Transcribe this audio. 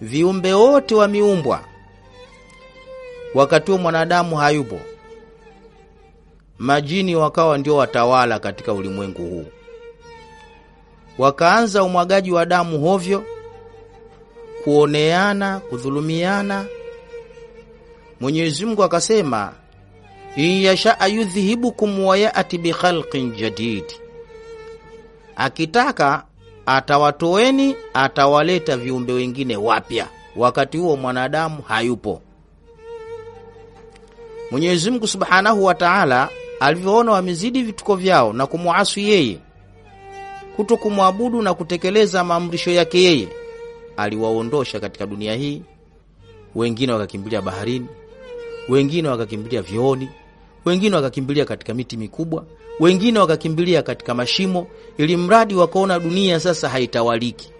viumbe wote wameumbwa, wakati huo mwanadamu hayupo, majini wakawa ndio watawala katika ulimwengu huu, wakaanza umwagaji wa damu hovyo, kuoneana, kudhulumiana. Mwenyezi Mungu akasema, in yashaa yudhhibukum wa yati bikhalqin jadid, akitaka atawatoeni, atawaleta viumbe wengine wapya. Wakati huo mwanadamu hayupo. Mwenyezi Mungu Subhanahu wa Ta'ala alivyoona wamezidi vituko vyao na kumwasi yeye, kuto kumwabudu na kutekeleza maamrisho yake yeye, aliwaondosha katika dunia hii. Wengine wakakimbilia baharini, wengine wakakimbilia vyooni, wengine wakakimbilia katika miti mikubwa, wengine wakakimbilia katika mashimo, ili mradi wakaona dunia sasa haitawaliki.